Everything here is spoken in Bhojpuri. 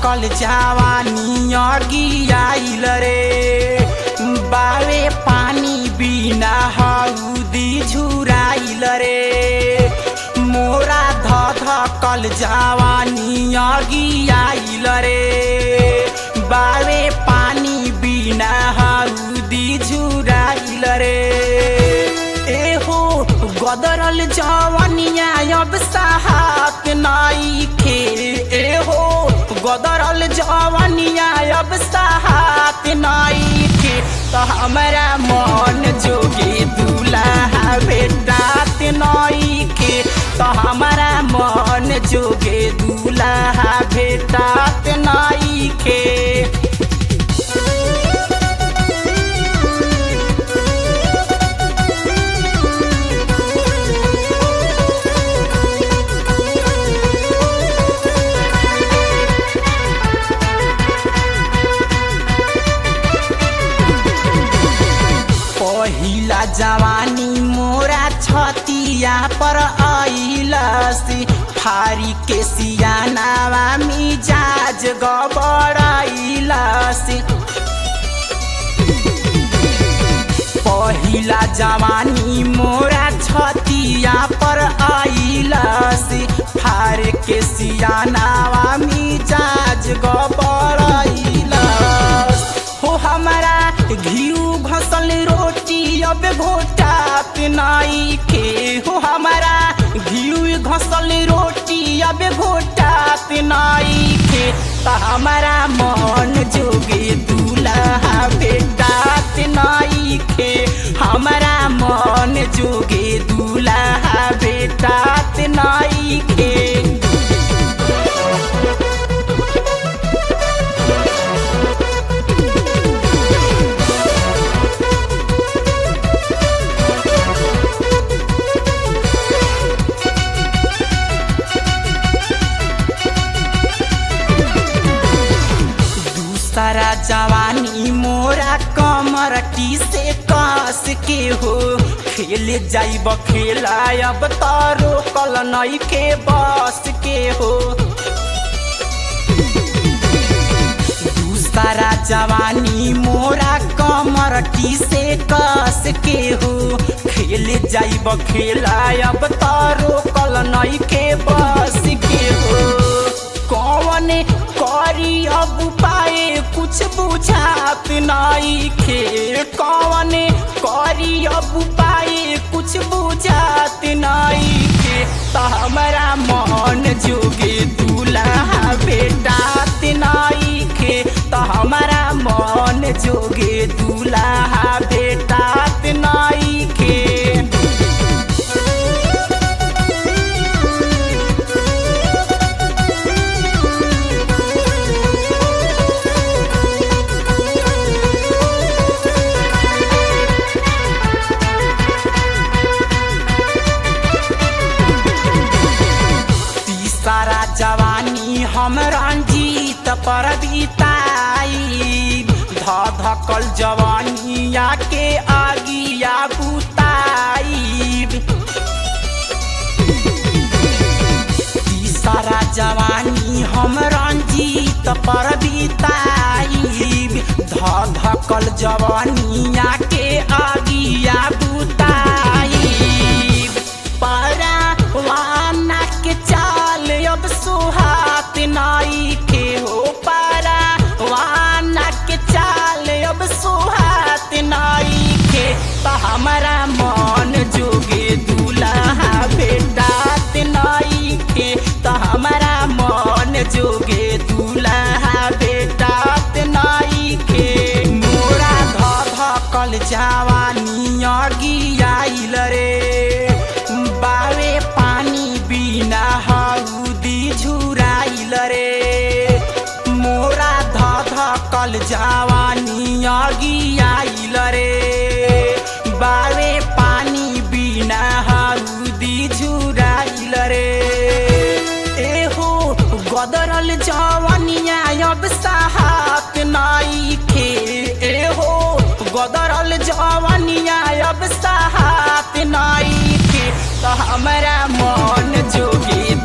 धकल जवानी अगियाइल रे बावे पानी बिना हउदी झुराइल रे मोरा ध धकल जवानी अगियाइल रे बावे पानी बिना हउदी झुराइल रे एहो गदरल जवनिया अब साहत नाइखे एहो गदरल जवनिया अब साहत नाइखे तो हमरा मन जोगे दूल्हा भेटात नाइखे तो हमरा मन जोगे दूल्हा भेटात नाइखे पहिला जवानी मोरा छतिया पर आइलसी फारी के सियानावा मिजाज गबड़ाइलसी पहिला जवानी मोरा छतिया पर आइलसी फार के सियानावा मिजाज गबड़ाइलस हो हमारा घिउ घसल रोटी अब घोटात नाइखे हो हमारा घिउ घसल रोटी अब घोटात नाइखे त हमारा मन जोगे दूल्हा भेटात नाइखे हमारा मन जोगे दूल्हा भेटात नाइखे दूसरा जवानी मोरा कमर टी से कस के हो खेल जाइब खेला अब तारो कल नई के बस के हो दूसरा जवानी मोरा कमर टी से कस के हो खेल जाइब खेला अब तारो कल नई के बस के हो कौन करी अब पाए कुछ बुझात नाई खे कौन करी अब पाए कुछ बुझात नाई खे तो हमारा मन जोगे दूल्हा बेटात नाई खे तो हमारा मन जोगे दूल्हा बेटात नाई खे तीसरा जवानी हम रंजीत पर बिताई ध धकल जवानिया के आगिया बुताई तीसरा जवानी हम रंजीत पर बिताई ध धकल जवानिया के आगिया बुताई पारा वाना के चाल अब सुहात नाई के हो पारा वाना के चाल अब सुहात नाई के तो हमारा मन जोगे दूल्हा बेटात नाई के तो हमारा मन जोगे दूल्हा बेटात नाई के मोरा ध धकल जवानी अगियाइल रे बावे पानी बिना हउदी झुराइल रे मोरा ध धकल जवानी अगियाइल रे बावे पानी बिना हउदी झुराइल रे एहो गदरल जवनिया अब साहत नाइखे एहो गदरल जवनिया अब साहत नाइखे तो हमरा मन जोगे